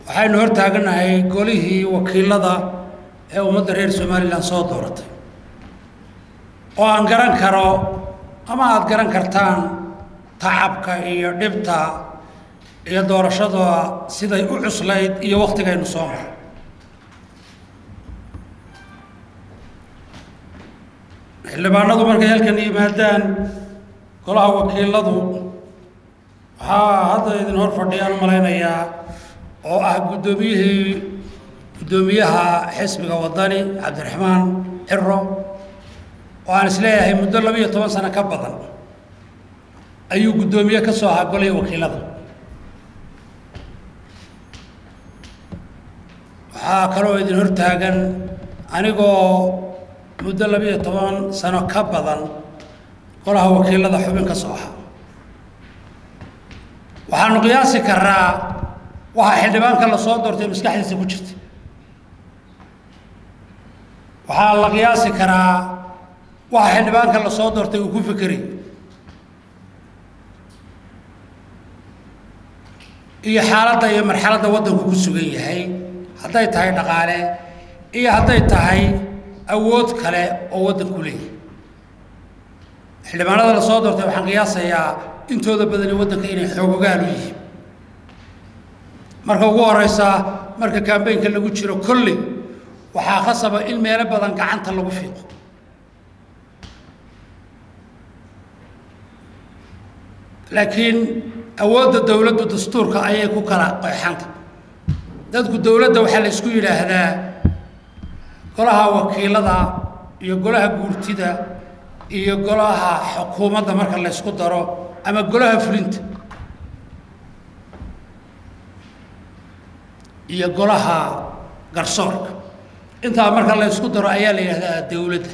waxaynu hor taaganahay golihii wakiilada ee ummadda reer somalilan soo dooratay oo aan garan karo ama aada garan kartaan tacabka iyo dhibta iyo doorashada siday u cuslayd iyo waktigaynu soo maray xildhibaanadu markay halkan yimaadaan golaha wakiiladu waxaa hadda idin hor fadhiyaan u malaynayaa oo ah guddoomiyihii guddoomiyaha xisbiga waddani cabdiraxmaan xiro oo aan isleeyahay muddo laba iyo toban sano ka badan ayuu guddoomiye ka soo ahaa golihii wakiilada waxaa kaloo idin hor taagan anigoo muddo laba iyo toban sano ka badan golaha wakiilada xubin ka soo ahaa waxaanu qiyaasi karaa waxaa xildhibaanka la soo doortay maskaxdiisa ku jirta waxaa la qiyaasi karaa waxa xildhibaanka la soo doortay uu ku fekeray iyo xaaladda iyo marxaladda waddanku ku sugan yahay hadday tahay dhaqaale iyo hadday tahay awood kale oo waddanku leeyahay xildhibaanada la soo doortay waxaan qiyaasayaa intooda badani waddanka inay xoogogaal u yihiin marka ugu horeysa marka kambeynka lagu jiro kolley waxaa khasaba in meelo badan gacanta lagu fiiqo laakiin awoodda dowladdu dastuurka ayay ku kala qeexanta dadku dowladda waxaa la isku yidhaahdaa golaha wakiilada iyo golaha guurtida iyo golaha xukuumadda marka la ysku daro ama golaha fulinta iyo golaha garsoorka intaa marka la ysku daro ayaa la yidhahdaa dowladda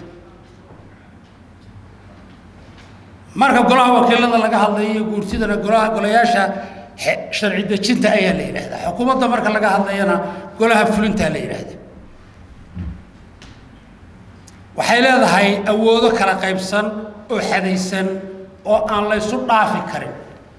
marka golaha wakiilada laga hadlayo iyo guurtidana golaha golayaasha sharci dejinta ayaa la yidhahdaa xukuumadda marka laga hadlayana golaha fulintaa la yidhaahdaa waxay leedahay awoodo kala qaybsan oo xadaysan oo aan la ysu dhaafi karin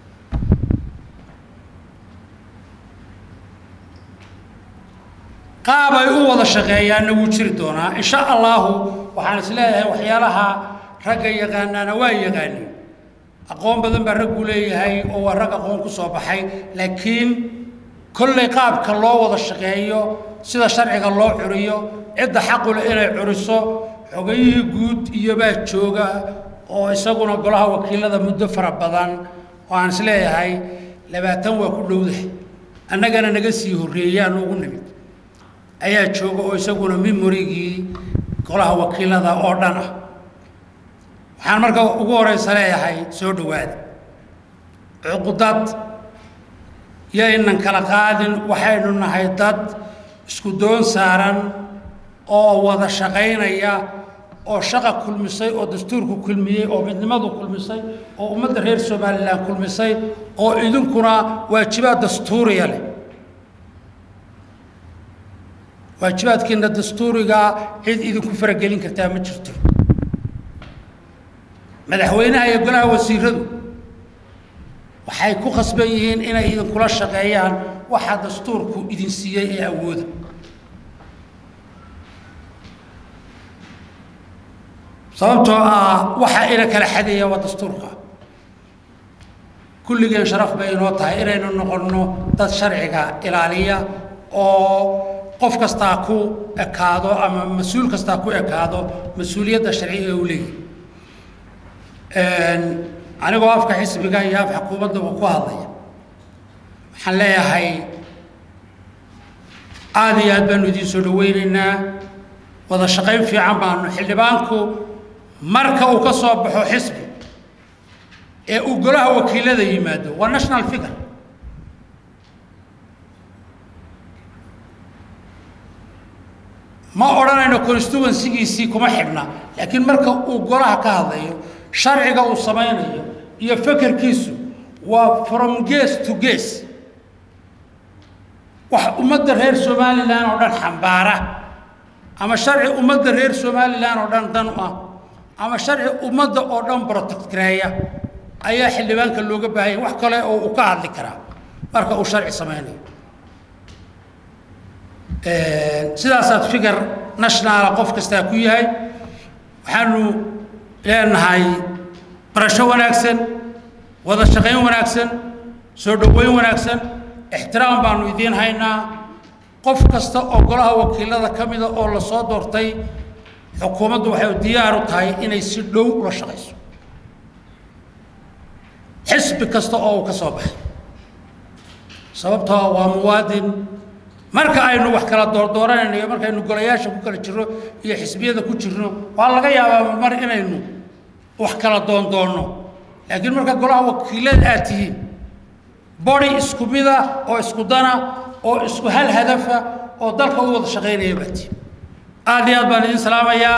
qaab ay u wada shaqeeyaanna wuu jiri doonaa insha allahu waxaan is leeyahay waxyaalaha ragga yaqaanaana waa yaqaaniin aqoon badan baa raggu leeyahay oo waa rag aqoon ku soo baxay laakiin kollay qaabka loo wada shaqeeyo sida sharciga loo curiyo cidda xaqule inay curiso xogayihii guud iyobaa jooga oo isaguna golaha wakiilada muddo fara badan oo aan is leeyahay labaatan waa ku dhowdahay annagana naga sii horreeyaan ugu nimid ayaa jooga oo isaguna memorigii golaha wakiilada oo dhan ah waxaan marka ugu horeysa leeyahay soo dhowaada cuqudad yaynan kala qaadin waxaynu nahay dad isku doon saaran oo wada shaqaynaya oo shaqa kulmisay oo dastuurku kulmiyey oo midnimadu kulmisay oo ummadda reer somalilan kulmisay oo idinkuna waajibaad dastuuriya leh waajibaadkiina dastuurigaa cid idinku faragelin kartaa ma jirto madaxweynaha iyo golaha wasiiradu waxay ku khasban yihiin inay idinkula shaqeeyaan waxaa dastuurku idin siiyey ee awooda sababtoo ah waxa ina kala xadeeya waa dastuurka kulligeen sharaf bay inoo tahay inaynu noqonno dad sharciga ilaaliya oo qof kastaa ku ekaado ama mas-uul kastaa ku ekaado mas-uuliyadda sharciga u leeyahy anigoo afka xisbiga iyo af xukuumaddaba ku hadlaya waxaan leeyahay aada iyo aad baanu idiin soo dhaweynaynaa wada shaqayn fiican baanu xildhibaanku marka uu ka soo baxo xisbi ee uu golaha wakiilada yimaado waa national figure ma odhanayno constituencygiisii kuma xidhna laakiin marka uu golaha ka hadlayo sharciga uu samaynayo iyo fekerkiisu waa from ges to ges wax ummadda reer somalilan oo dhan xambaara ama sharci ummadda reer somalilan oo dhan dan u ah ama sharci ummadda oo dhan protectgareeya ayaa xildhibaanka looga baahanya wax kale oo uu ka hadli karaa marka uu sharci samaynayo sidaasaad fikir nationala qof kastaa ku yahay waxaanu leenahay barasho wanaagsan wada shaqayn wanaagsan soo dhoweyn wanaagsan ixtiraam baanu idiin haynaa qof kasta oo golaha wakiilada ka mida oo la soo doortay xukuumaddu waxay diyaar u tahay inay si dhow ula shaqayso xisbi kasta oo uu ka soo baxay sababtoo waa muwaadin marka aynu wax kala doordooranayno iyo markaynu golayaasha ku kala jirno iyo xisbiyada ku jirno waa laga yaabaa mar inaynu wax kala doondoonno laakiin marka golaha wakiilada aad tihiin body isku mida oo isku dana oo isku hal hadafa oo dalka u wada shaqaynaya baad tihiin aad iyo aad baan idin salaamayaa